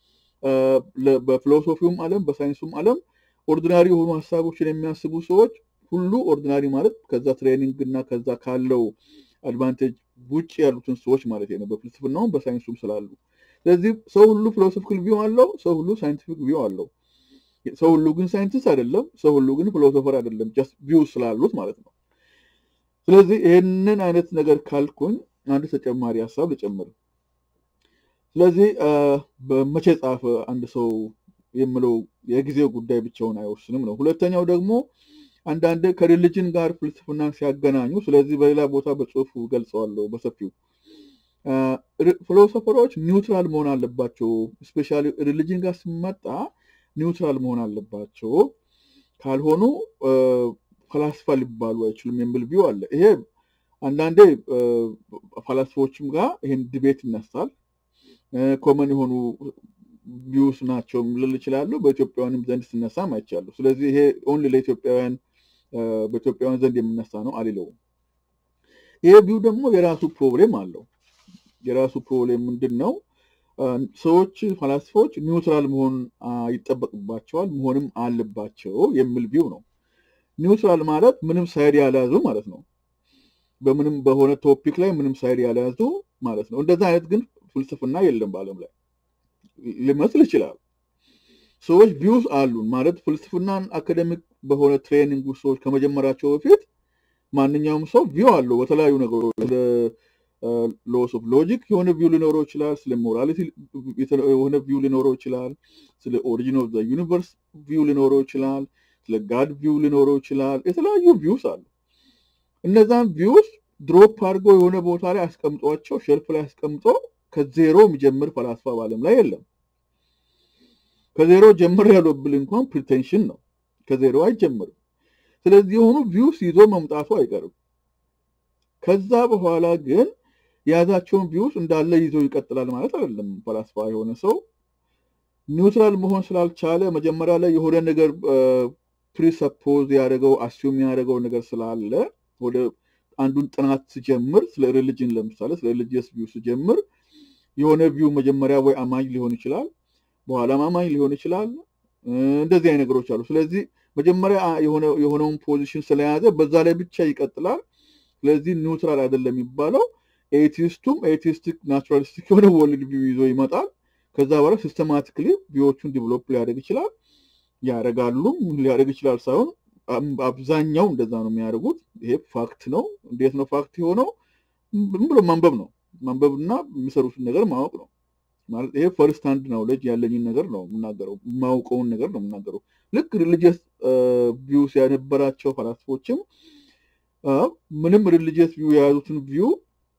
በፊሎሶፊውም ዓለም በሳይንሱም ዓለም ኦርዲናሪ የሆኑ ሀሳቦችን የሚያስቡ ሰዎች ሁሉ ኦርዲናሪ ማለት ከዛ ትሬኒንግ እና ከዛ ካለው አድቫንቴጅ ውጭ ያሉትን ሰዎች ማለት ነው። በፍልስፍናውም በሳይንሱም ስላሉ ስለዚህ ሰው ሁሉ ፊሎሶፊካል ቪው አለው፣ ሰው ሁሉ ሳይንቲፊክ ቪው አለው። ሰው ሁሉ ግን ሳይንቲስት አይደለም፣ ሰው ሁሉ ግን ፊሎሶፈር አይደለም። ጀስት ቪው ስላሉት ማለት ነው። ስለዚህ ይህንን አይነት ነገር ካልኩኝ አንድ ተጨማሪ ሀሳብ ልጨምር። ስለዚህ በመቼ ጻፈ አንድ ሰው የምለው የጊዜው ጉዳይ ብቻውን አይወስንም ነው። ሁለተኛው ደግሞ አንዳንድ ከሪሊጅን ጋር ፍልስፍናን ሲያገናኙ፣ ስለዚህ በሌላ ቦታ በጽሁፉ ገልጸዋለሁ በሰፊው ፊሎሶፈሮች ኒውትራል መሆን አለባቸው። ስፔሻሊ ሪሊጅን ጋር ሲመጣ ኒውትራል መሆን አለባቸው፣ ካልሆኑ ፈላስፋ ሊባሉ አይችሉም የሚል ቪው አለ። ይሄ አንዳንዴ ፈላስፎችም ጋር ይሄን ዲቤት ይነሳል። ኮመን የሆኑ ቪውስ ናቸው ልል ይችላሉ። በኢትዮጵያውያንም ዘንድ ሲነሳም አይቻሉ። ስለዚህ ይሄ ኦንሊ ለኢትዮጵያውያን በኢትዮጵያውያን ዘንድ የሚነሳ ነው አልለውም። ይሄ ቪው ደግሞ የራሱ ፕሮብሌም አለው። የራሱ ፕሮብሌም ምንድን ነው? ሰዎች ፈላስፎች ኒውትራል መሆን ይጠበቅባቸዋል መሆንም አለባቸው የሚል ቪው ነው። ኒውትራል ማለት ምንም ሳይድ ያልያዙ ማለት ነው። በምንም በሆነ ቶፒክ ላይ ምንም ሳይድ ያልያዙ ማለት ነው። እንደዛ አይነት ግን ፍልስፍና የለም በዓለም ላይ ሊመስል ይችላል። ሰዎች ቪውስ አሉን ማለት ፍልስፍናን አካደሚክ በሆነ ትሬኒንግ ውስጥ ሰዎች ከመጀመራቸው በፊት ማንኛውም ሰው ቪው አለው በተለያዩ ነገሮች ስለ ሎስ ኦፍ ሎጂክ የሆነ ቪው ሊኖረው ይችላል። ስለ ሞራሊቲ የሆነ ቪው ሊኖረው ይችላል። ስለ ኦሪጂን ኦፍ ዩኒቨርስ ቪው ሊኖረው ይችላል። ስለ ጋድ ቪው ሊኖረው ይችላል። የተለያዩ ቪውስ አሉ። እነዛን ቪውስ ድሮፕ አድርጎ የሆነ ቦታ ላይ አስቀምጧቸው ሸልፍ ላይ አስቀምጦ ከዜሮ የሚጀምር ፈላስፋ በዓለም ላይ የለም። ከዜሮ ጀምር ያለው ብል እንኳን ፕሪቴንሽን ነው። ከዜሮ አይጀምርም። ስለዚህ የሆኑ ቪውስ ይዞ መምጣቱ አይቀርም። ከዛ በኋላ ግን የያዛቸውን ቪውስ እንዳለ ይዞ ይቀጥላል ማለት አይደለም። ፈላስፋ የሆነ ሰው ኒውትራል መሆን ስላልቻለ መጀመሪያ ላይ የሆነ ነገር ፕሪሰፖዝ ያደረገው አስዩም ያደረገው ነገር ስላለ ወደ አንዱን ጥናት ስጀምር ስለ ሪሊጅን ለምሳሌ ስለ ሪሊጂየስ ቪው ስጀምር የሆነ ቪው መጀመሪያ ወይ አማኝ ሊሆን ይችላል፣ በኋላም አማኝ ሊሆን ይችላል። እንደዚህ አይነት ነገሮች አሉ። ስለዚህ መጀመሪያ የሆነውን ፖዚሽን ስለያዘ በዛ ላይ ብቻ ይቀጥላል። ስለዚህ ኒውትራል አይደለም የሚባለው። ኤቲስቱም ኤቲስቲክ ናቹራሊስቲክ የሆነ ወርልድ ቪው ይዞ ይመጣል። ከዛ በኋላ ሲስተማቲክሊ ቪዎቹን ዲቨሎፕ ሊያደርግ ይችላል። ያደርጋሉም ሊያደርግ ይችላል ሳይሆን አብዛኛው እንደዛ ነው የሚያደርጉት። ይሄ ፋክት ነው። እንዴት ነው ፋክት የሆነው? ዝም ብሎ ማንበብ ነው። ማንበብና የሚሰሩትን ነገር ማወቅ ነው ማለት ይሄ ፈርስት ሃንድ ናውሌጅ ያለኝን ነገር ነው የምናገረው፣ የማውቀውን ነገር ነው የምናገረው። ልክ ሪሊጂየስ ቪውስ የነበራቸው ፈላስፎችም ምንም ሪሊጂየስ ቪው የያዙትን ቪው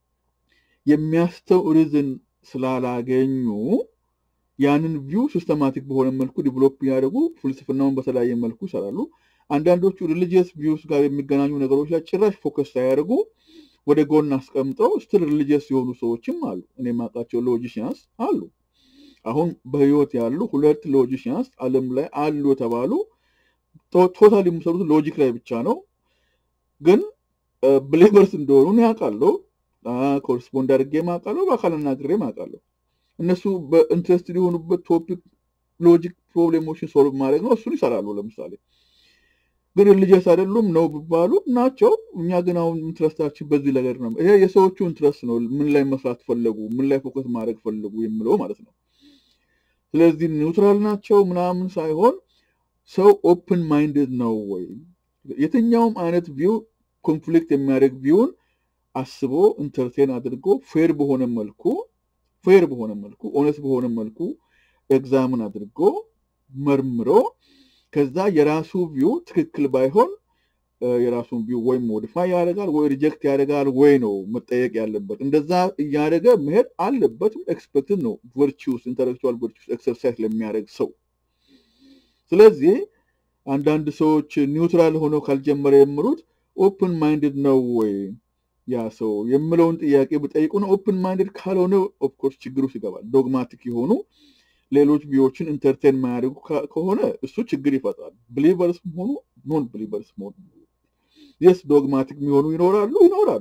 የሚያስተው ሪዝን ስላላገኙ ያንን ቪው ሲስተማቲክ በሆነ መልኩ ዲቨሎፕ ያደርጉ ፍልስፍናውን በተለያየ መልኩ ይሰራሉ። አንዳንዶቹ ሪሊጂየስ ቪውስ ጋር የሚገናኙ ነገሮች ላይ ጭራሽ ፎከስ ሳያደርጉ ወደ ጎን አስቀምጠው ስትል ሪሊጂየስ የሆኑ ሰዎችም አሉ። እኔ የማውቃቸው ሎጂሽያንስ አሉ። አሁን በህይወት ያሉ ሁለት ሎጂሽያንስ ዓለም ላይ አሉ የተባሉ ቶታል የሚሰሩት ሎጂክ ላይ ብቻ ነው። ግን ብሌቨርስ እንደሆኑ ያውቃለሁ። ኮረስፖንድ አድርጌ አውቃለሁ። በአካል አናግሬ አውቃለሁ። እነሱ በኢንትረስት የሆኑበት ቶፒክ ሎጂክ ፕሮብሌሞችን ሶልቭ ማድረግ ነው። እሱን ይሰራሉ። ለምሳሌ ግን ሪሊጂየስ አይደሉም ነው ቢባሉ ናቸው። እኛ ግን አሁን ኢንትረስታችን በዚህ ነገር ነው። ይሄ የሰዎቹ ኢንትረስት ነው። ምን ላይ መስራት ፈለጉ፣ ምን ላይ ፎከስ ማድረግ ፈለጉ የሚለው ማለት ነው። ስለዚህ ኒውትራል ናቸው ምናምን ሳይሆን ሰው ኦፕን ማይንድድ ነው ወይ የትኛውም አይነት ቪው ኮንፍሊክት የሚያደርግ ቪውን አስቦ ኢንተርቴን አድርጎ ፌር በሆነ መልኩ ፌር በሆነ መልኩ ኦነስት በሆነ መልኩ ኤግዛምን አድርጎ መርምሮ ከዛ የራሱ ቪው ትክክል ባይሆን የራሱን ቪው ወይ ሞዲፋይ ያደርጋል ወይ ሪጀክት ያደርጋል ወይ ነው መጠየቅ ያለበት። እንደዛ እያደረገ መሄድ አለበትም። ኤክስፔክትድ ነው ቨርቹስ ኢንተሌክቹዋል ቨርቹስ ኤክሰርሳይዝ ለሚያደርግ ሰው። ስለዚህ አንዳንድ ሰዎች ኒውትራል ሆነው ካልጀመረ የምሉት ኦፕን ማይንድድ ነው ወይ ያ ሰው የምለውን ጥያቄ ብጠይቁ ነው። ኦፕን ማይንድድ ካልሆነ ኦፍኮርስ ችግር ውስጥ ይገባል። ዶግማቲክ የሆኑ ሌሎች ቪዎችን ኢንተርቴን ማያደርጉ ከሆነ እሱ ችግር ይፈጥራል። ብሊቨርስ ሆኑ ኖን ብሊቨርስ ሆኑ የስ ዶግማቲክ የሚሆኑ ይኖራሉ ይኖራሉ።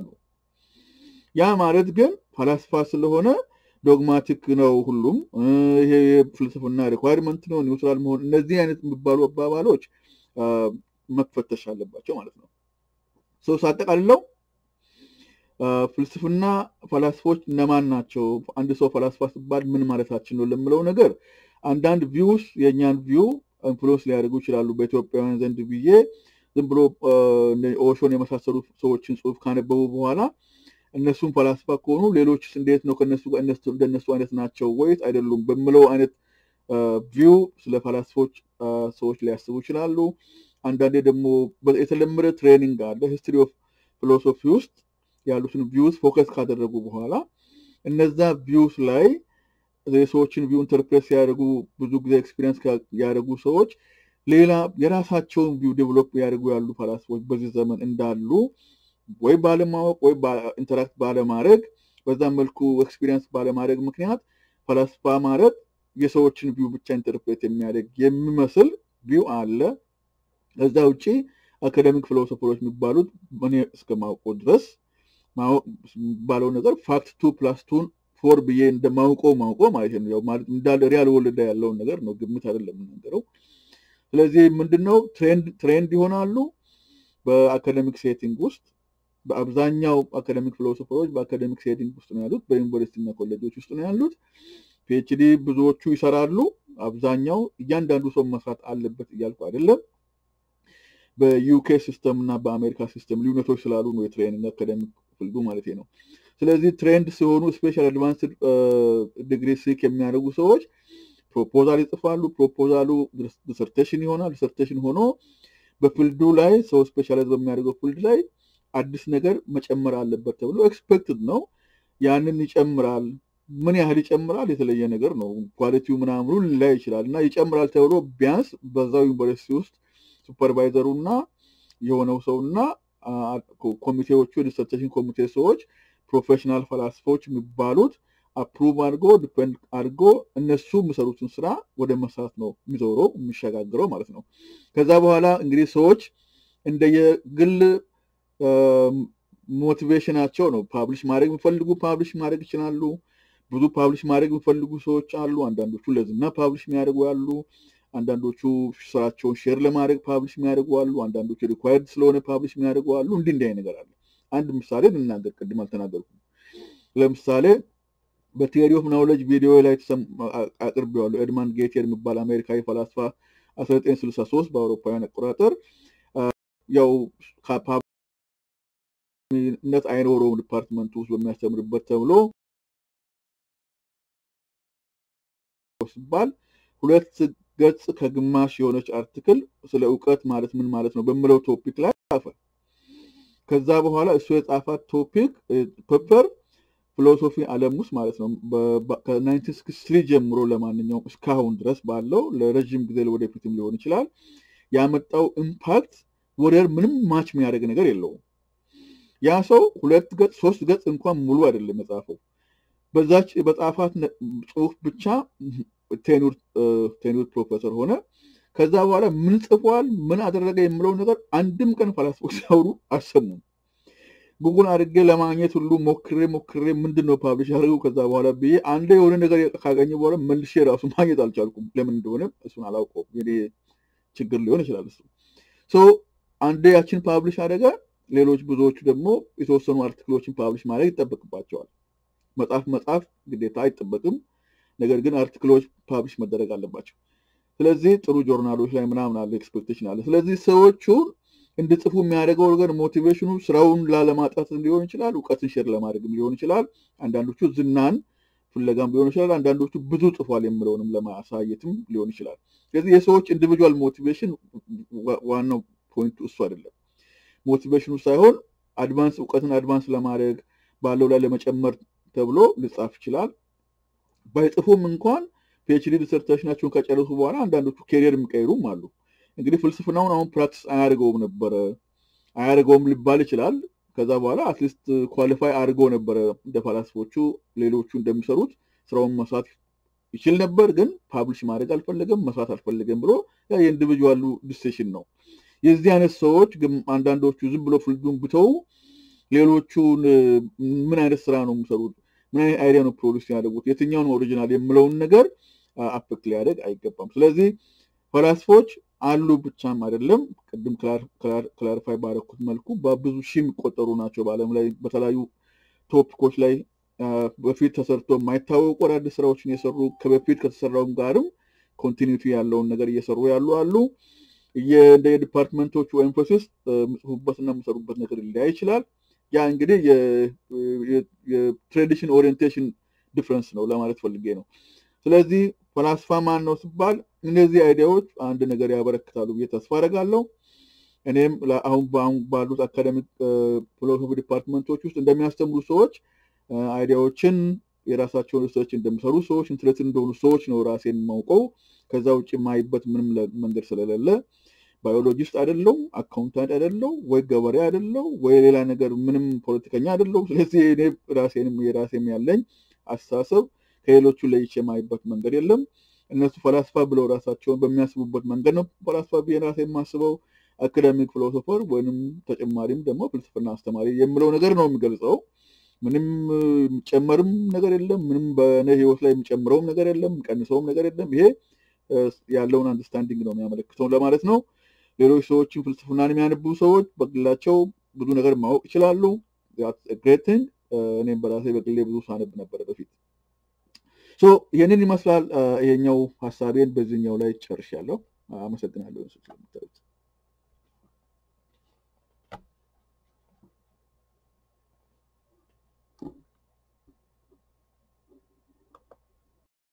ያ ማለት ግን ፈላስፋ ስለሆነ ዶግማቲክ ነው ሁሉም ይሄ ፍልስፍና ሪኳርመንት ነው ኒውትራል መሆን እነዚህ አይነት የሚባሉ አባባሎች መፈተሽ አለባቸው ማለት ነው። ሰው ሳጠቃልለው ፍልስፍና ፈላስፎች እነማን ናቸው? አንድ ሰው ፈላስፋ ሲባል ምን ማለታችን ነው ለምለው ነገር አንዳንድ ቪውስ የእኛን ቪው ኢንፍሉዌንስ ሊያደርጉ ይችላሉ በኢትዮጵያውያን ዘንድ ብዬ ዝም ብሎ ኦሾን የመሳሰሉ ሰዎችን ጽሁፍ ካነበቡ በኋላ እነሱም ፈላስፋ ከሆኑ ሌሎችስ እንዴት ነው ከነሱ እንደነሱ አይነት ናቸው ወይስ አይደሉም በምለው አይነት ቪው ስለ ፈላስፎች ሰዎች ሊያስቡ ይችላሉ። አንዳንዴ ደግሞ የተለመደ ትሬኒንግ አለ ሂስትሪ ኦፍ ፊሎሶፊ ውስጥ ያሉትን ቪውስ ፎከስ ካደረጉ በኋላ እነዛ ቪውስ ላይ የሰዎችን ቪው ኢንተርፕሬት ሲያደርጉ ብዙ ጊዜ ኤክስፒሪየንስ ያደረጉ ሰዎች ሌላ የራሳቸውን ቪው ዴቨሎፕ ያደርጉ ያሉ ፈላስፎች በዚህ ዘመን እንዳሉ ወይ ባለማወቅ ወይ ኢንተራክት ባለማድረግ በዛ መልኩ ኤክስፒሪየንስ ባለማድረግ ምክንያት ፈላስፋ ማለት የሰዎችን ቪው ብቻ ኢንተርፕሬት የሚያደርግ የሚመስል ቪው አለ። ከዛ ውጭ አካደሚክ ፊሎሶፈሮች የሚባሉት እኔ እስከማውቀው ድረስ ባለው ነገር ፋክት ቱ ፕላስ ቱን ፎር ብዬ እንደማውቀው ማውቀው ማለት ነው። ማለት እንዳለ ሪያል ወልዳ ያለውን ነገር ነው፣ ግምት አይደለም የምናገረው። ስለዚህ ምንድነው ትሬንድ ይሆናሉ በአካደሚክ ሴቲንግ ውስጥ በአብዛኛው አካደሚክ ፊሎሶፈሮች በአካደሚክ ሴቲንግ ውስጥ ነው ያሉት፣ በዩኒቨርሲቲ እና ኮሌጆች ውስጥ ነው ያሉት። ፒኤችዲ ብዙዎቹ ይሰራሉ። አብዛኛው እያንዳንዱ ሰው መስራት አለበት እያልኩ አይደለም። በዩኬ ሲስተም እና በአሜሪካ ሲስተም ልዩነቶች ስላሉ ነው የትሬኒንግ አካደሚክ ፍልዱ ማለት ነው። ስለዚህ ትሬንድ ሲሆኑ ስፔሻል አድቫንስድ ዲግሪ ሲክ የሚያደርጉ ሰዎች ፕሮፖዛል ይጽፋሉ። ፕሮፖዛሉ ዲሰርቴሽን ይሆናል። ዲሰርቴሽን ሆኖ በፊልዱ ላይ ሰው ስፔሻላይዝ በሚያደርገው ፊልድ ላይ አዲስ ነገር መጨመር አለበት ተብሎ ኤክስፔክትድ ነው። ያንን ይጨምራል። ምን ያህል ይጨምራል የተለየ ነገር ነው። ኳሊቲው ምናምኑ ሊላይ ይችላል እና ይጨምራል ተብሎ ቢያንስ በዛው ዩኒቨርሲቲ ውስጥ ሱፐርቫይዘሩ እና የሆነው ሰው እና ኮሚቴዎቹ የዲሰርቴሽን ኮሚቴ ሰዎች ፕሮፌሽናል ፈላስፎች የሚባሉት አፕሩቭ አድርጎ ዲፔንድ አድርጎ እነሱ የሚሰሩትን ስራ ወደ መስራት ነው የሚዞረው የሚሸጋግረው ማለት ነው። ከዛ በኋላ እንግዲህ ሰዎች እንደየግል ሞቲቬሽናቸው ነው ፓብሊሽ ማድረግ የሚፈልጉ ፓብሊሽ ማድረግ ይችላሉ። ብዙ ፓብሊሽ ማድረግ የሚፈልጉ ሰዎች አሉ። አንዳንዶቹ ለዝና ፓብሊሽ የሚያደርጉ ያሉ፣ አንዳንዶቹ ስራቸውን ሼር ለማድረግ ፓብሊሽ የሚያደርጉ አሉ። አንዳንዶቹ ሪኳየርድ ስለሆነ ፓብሊሽ የሚያደርጉ አሉ። እንዲህ እንዲህ አይነት ነገር አለ። አንድ ምሳሌ ልናገር፣ ቅድም አልተናገርኩም። ለምሳሌ በቲዮሪ ኦፍ ናውሌጅ ቪዲዮ ላይ አቅርቤዋለሁ። ኤድማንድ ጌቴር የሚባል አሜሪካዊ ፈላስፋ 1963 በአውሮፓውያን አቆጣጠር ያው ነት አይኖረውም ዲፓርትመንቱ ውስጥ በሚያስተምርበት ተብሎ ሲባል ሁለት ገጽ ከግማሽ የሆነች አርቲክል ስለ እውቀት ማለት ምን ማለት ነው በምለው ቶፒክ ላይ ጻፈ። ከዛ በኋላ እሱ የጻፋት ቶፒክ ፔፐር ፊሎሶፊ ዓለም ውስጥ ማለት ነው ከ1963 ጀምሮ ለማንኛውም እስካሁን ድረስ ባለው ለረዥም ጊዜ ወደፊትም ሊሆን ይችላል ያመጣው ኢምፓክት ወደር ምንም ማች የሚያደርግ ነገር የለውም። ያ ሰው ሁለት ገጽ ሶስት ገጽ እንኳን ሙሉ አይደለም የጻፈው። በዛች በጻፋት ጽሁፍ ብቻ ቴኑር ፕሮፌሰር ሆነ። ከዛ በኋላ ምን ጽፏል፣ ምን አደረገ የምለውን ነገር አንድም ቀን ፈላስፎች ሲያወሩ አልሰሙም። ጉግል አድርጌ ለማግኘት ሁሉ ሞክሬ ሞክሬ ምንድን ነው ፓብሊሽ አድርገው ከዛ በኋላ ብዬ አንዴ የሆነ ነገር ካገኘ በኋላ መልሼ ራሱ ማግኘት አልቻልኩም። ለምን እንደሆነ እሱን አላውቀውም። የኔ ችግር ሊሆን ይችላል እሱ። ሶ አንዴ ያችን ፓብሊሽ አደረገ፣ ሌሎች ብዙዎቹ ደግሞ የተወሰኑ አርቲክሎችን ፓብሊሽ ማድረግ ይጠበቅባቸዋል። መጽሐፍ መጽሐፍ ግዴታ አይጠበቅም። ነገር ግን አርቲክሎች ፓብሊሽ መደረግ አለባቸው። ስለዚህ ጥሩ ጆርናሎች ላይ ምናምን አለ ኤክስፔክቴሽን አለ። ስለዚህ ሰዎቹን እንድጽፉ የሚያደርገው ነገር ሞቲቬሽኑ ስራውን ላለማጣት ሊሆን ይችላል፣ እውቀትን ሼር ለማድረግም ሊሆን ይችላል። አንዳንዶቹ ዝናን ፍለጋም ሊሆን ይችላል። አንዳንዶቹ ብዙ ጽፏል የምለውንም ለማሳየትም ሊሆን ይችላል። ስለዚህ የሰዎች ኢንዲቪጁዋል ሞቲቬሽን ዋናው ፖይንቱ እሱ አይደለም። ሞቲቬሽኑ ሳይሆን አድቫንስ እውቀትን አድቫንስ ለማድረግ ባለው ላይ ለመጨመር ተብሎ ሊጻፍ ይችላል። ባይጽፉም እንኳን ፒኤችዲ ዲሰርቴሽናቸውን ከጨረሱ በኋላ አንዳንዶቹ ኬሪየር የሚቀይሩም አሉ። እንግዲህ ፍልስፍናውን አሁን ፕራክቲስ አያደርገውም ነበረ አያደርገውም ሊባል ይችላል። ከዛ በኋላ አትሊስት ኳሊፋይ አድርገው ነበረ እንደ ፈላስፎቹ ሌሎቹ እንደሚሰሩት ስራውን መስራት ይችል ነበር። ግን ፓብሊሽ ማድረግ አልፈለገም፣ መስራት አልፈለገም ብሎ ያ የኢንዲቪጁዋሉ ዲሲሽን ነው። የዚህ አይነት ሰዎች ግን አንዳንዶቹ ዝም ብሎ ፍልዱን ብተው ሌሎቹን ምን አይነት ስራ ነው የሚሰሩት፣ ምን አይነት አይዲያ ነው ፕሮዲስ ያደርጉት፣ የትኛውን ኦሪጂናል የምለውን ነገር አፌክት ሊያደርግ አይገባም። ስለዚህ ፈላስፎች አሉ ብቻም አይደለም። ቅድም ክላሪፋይ ባረኩት መልኩ በብዙ ሺህ የሚቆጠሩ ናቸው በዓለም ላይ በተለያዩ ቶፒኮች ላይ በፊት ተሰርቶ የማይታወቁ አዳዲስ ስራዎችን የሰሩ ከበፊት ከተሰራውም ጋርም ኮንቲኒቲ ያለውን ነገር እየሰሩ ያሉ አሉ። እንደ የዲፓርትመንቶቹ ኤንፎሲስ የምጽፉበትና የምሰሩበት ነገር ሊለያይ ይችላል። ያ እንግዲህ የትሬዲሽን ኦሪየንቴሽን ዲፍረንስ ነው ለማለት ፈልጌ ነው። ስለዚህ ፈላስፋ ማን ነው ሲባል እነዚህ አይዲያዎች አንድ ነገር ያበረክታሉ ብዬ ተስፋ አደርጋለሁ። እኔም አሁን ባሉት አካደሚክ ፊሎሶፊ ዲፓርትመንቶች ውስጥ እንደሚያስተምሩ ሰዎች አይዲያዎችን የራሳቸውን ሪሰርች እንደሚሰሩ ሰዎች ኢንትረስት እንደሆኑ ሰዎች ነው ራሴን ማውቀው። ከዛ ውጭ የማይበት ምንም መንገድ ስለሌለ ባዮሎጂስት አይደለው፣ አካውንታንት አይደለው፣ ወይ ገበሬ አይደለው፣ ወይ ሌላ ነገር ምንም ፖለቲከኛ አይደለው። ስለዚህ እኔ ራሴንም የራሴም ያለኝ አስተሳሰብ ከሌሎቹ ለይቼ የማይበት መንገድ የለም። እነሱ ፈላስፋ ብለው ራሳቸውን በሚያስቡበት መንገድ ነው ፈላስፋ ብዬ ራሴ የማስበው። አካዳሚክ ፊሎሶፈር ወይም ተጨማሪም ደግሞ ፍልስፍና አስተማሪ የምለው ነገር ነው የሚገልጸው። ምንም የሚጨመርም ነገር የለም። ምንም በእኔ ህይወት ላይ የሚጨምረውም ነገር የለም፣ የሚቀንሰውም ነገር የለም። ይሄ ያለውን አንደርስታንዲንግ ነው የሚያመለክተው ለማለት ነው። ሌሎች ሰዎችን ፍልስፍናን የሚያነቡ ሰዎች በግላቸው ብዙ ነገር ማወቅ ይችላሉ። ግሬቲንግ እኔም በራሴ በግሌ ብዙ ሳነብ ነበረ በፊት። ይህንን ይመስላል። ይሄኛው ሀሳቤን በዚህኛው ላይ ጨርሻለሁ። አመሰግናለሁ ስለምታዩት።